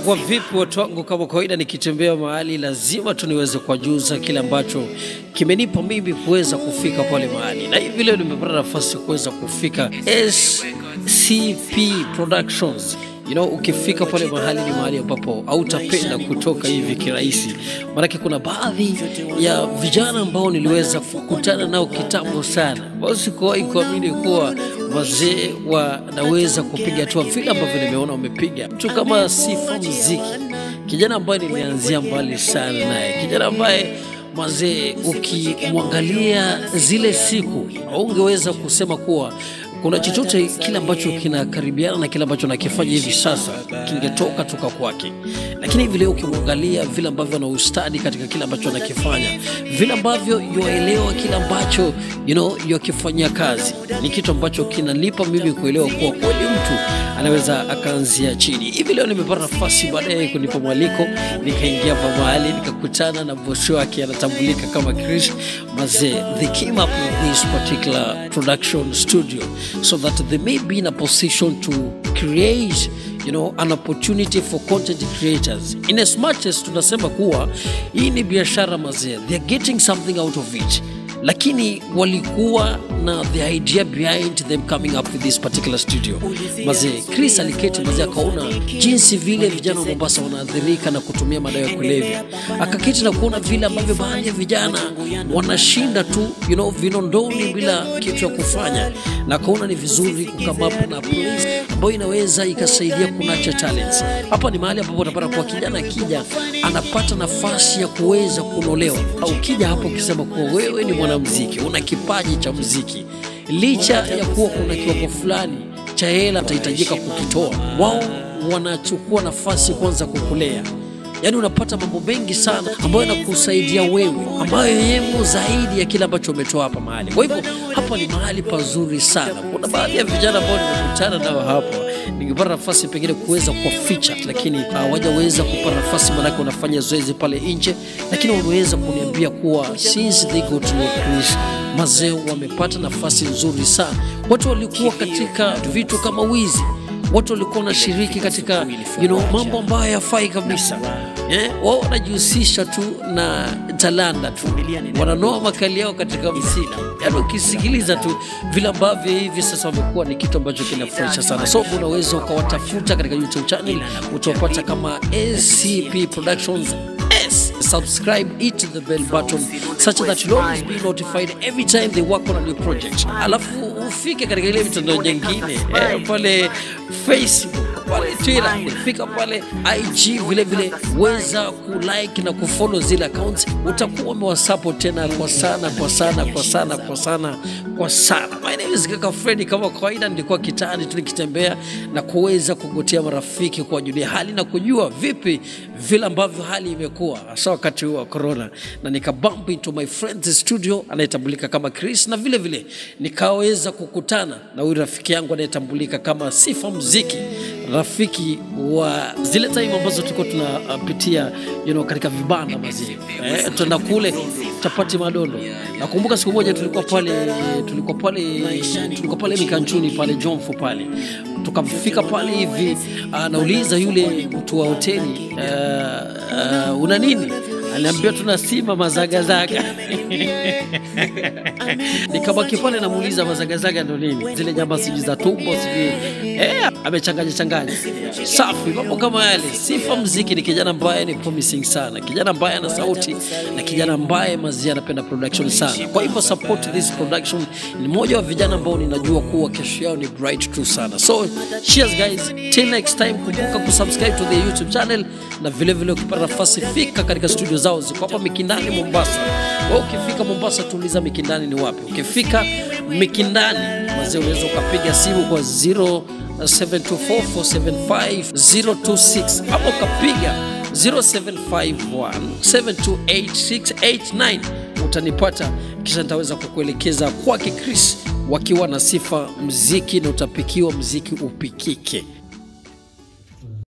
Inakuwa vipi watu wangu? Kama kawaida, nikitembea mahali lazima tu niweze kuwajuza kile ambacho kimenipa mimi kuweza kufika pale mahali, na hivi leo nimepata nafasi kuweza kufika SCP Productions. You know, ukifika pale mahali ni mahali ambapo hautapenda kutoka hivi kirahisi, maanake kuna baadhi ya vijana ambao niliweza kukutana nao kitambo sana, ambao sikuwahi kuamini kuwa wazee wanaweza kupiga hatua vile ambavyo nimeona wamepiga. Mtu kama Sifa Muziki, kijana ambaye nilianzia mbali sana naye, kijana ambaye mazee, ukimwangalia zile siku haungeweza kusema kuwa kuna chochote kile ambacho kinakaribiana na kile ambacho nakifanya hivi sasa kingetoka toka kwake, lakini hivi leo ukimwangalia vile ambavyo ana ustadi katika kile ambacho anakifanya, vile ambavyo yuaelewa kile ambacho you know, yuakifanyia kazi, ni kitu ambacho kinanipa mimi kuelewa kuwa kweli mtu anaweza akaanzia chini. Hivi leo nimepata nafasi baadaye kunipa mwaliko, nikaingia pa mahali nikakutana na bosi wake anatambulika kama Chris Mazee. They came up with this particular production studio so that they may be in a position to create you know, an opportunity for content creators in as much as tunasema kuwa hii ni biashara mazee, they're getting something out of it lakini walikuwa na the idea behind them coming up with this particular studio mazee. Chris aliketi mazee, akaona jinsi vile vijana wa Mombasa wanaathirika na kutumia madawa ya kulevya, akaketi na kuona vile ambavyo baadhi ya vijana wanashinda tu you know, vinondoni bila kitu ya kufanya, na akaona ni vizuri kukama up na place ambayo inaweza ikasaidia kunacha talents. Hapa ni mahali ambapo utapata kwa kijana akija anapata nafasi ya kuweza kunolewa, au ukija hapo ukisema kuwa wewe ni mwanamuziki, una kipaji cha muziki, licha ya kuwa kuna kiwango fulani cha hela utahitajika kukitoa, wao wanachukua nafasi kwanza kukulea Yaani unapata mambo mengi sana ambayo yanakusaidia wewe, ambayo yemo zaidi ya kile ambacho umetoa hapa mahali. Kwa hivyo hapa ni mahali pazuri sana. Kuna baadhi ya vijana ambao nimekutana nao hapa, ningepata nafasi pengine kuweza kuwaficha, lakini hawajaweza kupata nafasi, maanake wanafanya zoezi pale nje, lakini wameweza kuniambia kuwa since they got to know Chris mazee, wamepata nafasi nzuri sana. Watu walikuwa katika vitu kama wizi watu walikuwa wanashiriki katika you know, mambo ambayo hayafai kabisa eh? Wao wanajihusisha tu na talanta tu, wananoa makali yao katika msina. Yani ukisikiliza tu vile ambavyo hivi sasa wamekuwa ni kitu ambacho kinafurahisha sana. So unaweza ukawatafuta katika YouTube channel, utawapata kama SCP Productions S. Subscribe, hit the bell button such that you'll always be notified every time they work on a new project. Alafu ufike katika ile mitandao nyingine eh, pale Facebook pale Twitter, fika pale IG vile vile, weza kulike na kufollow zile accounts, utakuwa umewasupport tena kwa sana kwa sana kwa sana kwa sana kwa sana. My name is Kaka Freddy, kama kawaida nilikuwa kitani tu nikitembea na kuweza kugotea marafiki kuwajulia hali na kujua vipi vile ambavyo hali imekuwa hasa wakati huu wa corona, na nikabump into my friend's studio anayetambulika kama Chris, na vile vile nikaweza kukutana na huyu rafiki yangu anayetambulika kama Sifa Muziki rafiki wa zile time ambazo tulikuwa tunapitia you know, katika vibanda mazee eh, tuenda kule chapati madondo. Nakumbuka siku moja tulikuwa pale tulikuwa pale tulikuwa pale Mikanchuni pale Jomfu pale, tukafika pale hivi, anauliza yule mtu wa hoteli uh, uh, una nini? Aliambia tuna sima mazagazaga nikabaki pale namuuliza mazagazaga ndo nini, zile nyama sijui za tumbo sijui eh, amechanganya changanya. Safi, mambo kama yale. Sifa Muziki ni kijana ambaye ni promising sana, kijana ambaye ana sauti na kijana ambaye mazia anapenda production sana. Kwa hivyo support this production, ni mmoja wa vijana ambao ninajua kuwa kesho yao ni bright tu sana. So cheers guys, till next time, kumbuka kusubscribe to the YouTube channel na vile vile ukipata nafasi fika katika studio zao ziko hapa Mikindani Mombasa. Wewe ukifika Mombasa tuuliza Mikindani ni wapi. Ukifika Mikindani mazee, unaweza ukapiga simu kwa 0724475026 ama ukapiga 0751728689 utanipata, kisha nitaweza kukuelekeza kwake Chris wakiwa na Sifa Muziki, na utapikiwa muziki upikike.